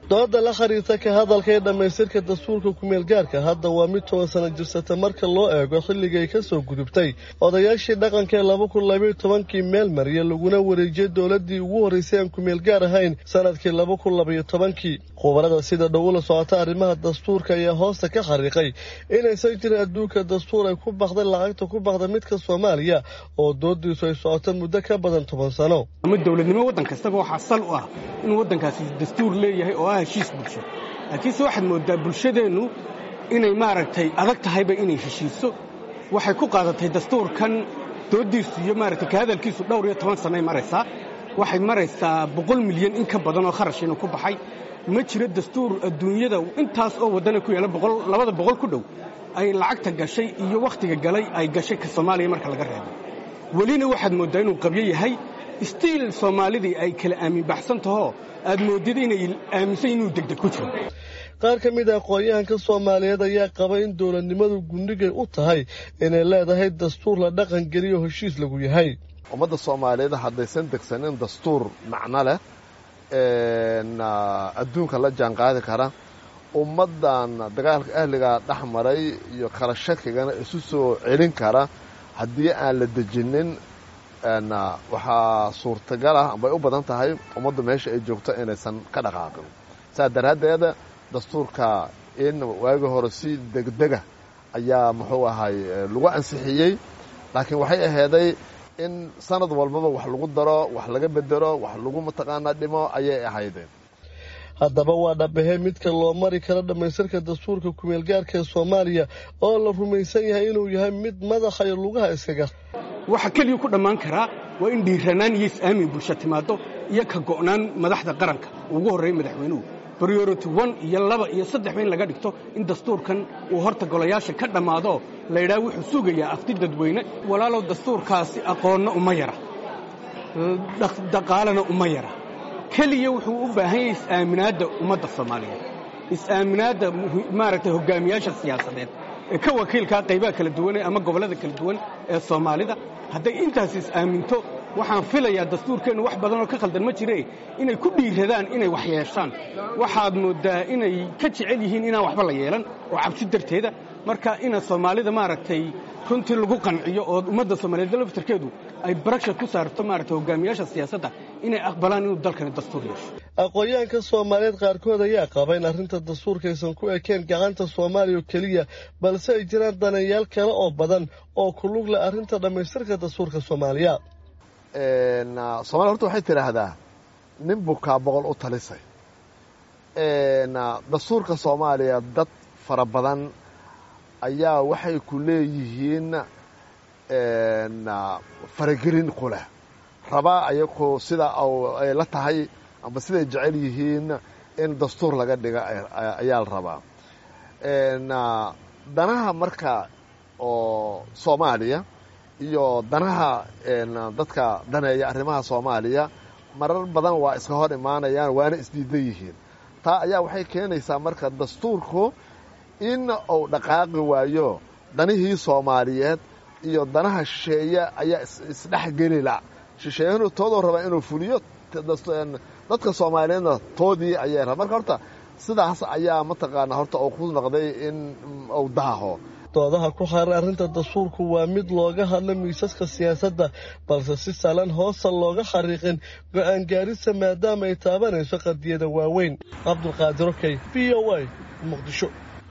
dooda la khariirta ka hadalka ee dhammaystirka dastuurka kumeelgaarka hadda waa mid toban sana jirsata marka loo eego xilligay ka soo gudubtay odayaashii dhaqanka ee laba kun labayo tobankii meel mariya laguna wareejiyey dowladdii ugu horraysay aan kumeelgaar ahayn sanadkii laba kun labayo tobankii khubarada sida dhow ula socota arrimaha dastuurka ayaa hoosta ka xariiqay inaysan jirin adduunka dastuur ay ku baqday lacagta ku baqda midka soomaaliya oo doodiisu ay socoto muddo ka badan toban sano ama dowladnimo waddan kastaba waxaa sal u ah inuu waddankaasi dastuur leeyahay oo ah heshiis bulsho laakiinse waxaad mooddaa bulshadeennu inay maaragtay adag tahayba inay heshiiso waxay ku qaadatay dastuurkan dooddiisu iyo maaragtay ka hadalkiisu dhowr iyo toban sannay maraysaa waxay maraysaa boqol milyan in ka badan oo kharash inuu ku baxay ma jiro dastuur adduunyada intaas oo waddana ku yaalla labada boqol ku dhow ay lacagta gashay iyo wakhtiga galay ay gashay ka soomaaliya marka laga reebo welina waxaad mooddaa inuu qabyo yahay stiil soomaalidii ay kala aamin baxsan tahoo aad moodid inay aaminsan inuu degdeg ku jiro qaar ka mid a aqoon-yahanka soomaaliyeed ayaa qaba in dowladnimadu gundhigay u tahay inay leedahay dastuur la dhaqan geliyo heshiis lagu yahay ummadda soomaaliyeed haddaysan degsanin dastuur macno leh adduunka la jaanqaadi kara ummaddan dagaalka ahligaa dhex maray iyo kala shakigana isu soo celin kara haddii aan la dejinin waxaa suurtagal ah ambay u badan tahay ummaddu meesha ay joogto inaysan ka dhaqaaqin saa daraaddeed dastuurka in waagi hore si degdega ayaa muxuu ahay lagu ansixiyey laakiin waxay ahayday in sanad walbaba wax lagu daro wax laga bedelo wax lagu mataqaanaa dhimo ayay ahaydeen haddaba waa dhabahe midka loo mari karo dhammaystirka dastuurka kumeelgaarka ee soomaaliya oo la rumaysan yahay inuu yahay mid madaxa iyo lugaha iskaga waxa keliya ku dhammaan karaa waa in dhiiranaan iyo is-aamin bulsho timaado iyo ka go'naan madaxda qaranka ugu horreeya madaxweynuhu briority one iyo laba iyo saddexba in laga dhigto in dastuurkan uu horta golayaasha ka dhammaado la yidhaha wuxuu sugayaa afti dadweyne walaalow dastuurkaasi aqoonna uma yara dhaqaalena uma yara keliya wuxuu u baahan yahay is-aaminaadda ummadda soomaaliyeed is-aaminaadda maaragtay hogaamiyaasha siyaasadeed ee ka wakiilkaa qaybaha kala duwan ama gobollada kala duwan ee soomaalida hadday intaas is-aaminto waxaan filayaa dastuurkeennu wax badanoo ka khaldan ma jire inay ku dhiiradaan inay wax yeeshaan waxaad mooddaa inay ka jecel yihiin inaan waxba la yeelan oo cabsi darteeda marka ina soomaalida maaragtay runtii lagu qanciyo oo ummadda soomaaliyeed laftarkeedu ay barashar ku saarto maaragtay hogaamiyaasha siyaasadda inay aqbalaan inuu dalkani dastuur yeesho aqoon-yahanka soomaaliyeed qaarkood ayaa qaba in arrinta dastuurkaysan ku ekeen gacanta soomaaliya oo keliya balse ay jiraan daneeyaal kale oo badan oo ku lug leh arrinta dhammaystirka dastuurka soomaaliya soomaliya horta waxay tidhaahdaa nin bukaa boqol u talisay dastuurka soomaaliya dad fara badan ayaa waxay ku leeyihiin faragelin ku leh rabaa ayagu sida ay la tahay amba siday jecel yihiin in dastuur laga dhiga ayaa la rabaa danaha marka oo soomaaliya iyo danaha dadka daneeya arrimaha soomaaliya marar badan waa iska hor imaanayaan waana isdiidan yihiin taa ayaa waxay keenaysaa marka dastuurku in uu dhaqaaqi waayo danihii soomaaliyeed iyo danaha shisheeye ayaa isdhexgelila shisheeyahanu toodoo rabaa inuu fuliyo dadka soomaaliyeedna toodii ayay raba marka horta sidaas ayaa mataqaanaa horta uu ku noqday in uu daaho doodaha ku xaaran arrinta dastuurku waa mid looga hadlo miisaska siyaasadda balse si sahlan hoosta looga xariiqin go'aan gaarisa maadaama ay taabanayso qadiyada waaweyn cabdulqaadir okey v o a muqdisho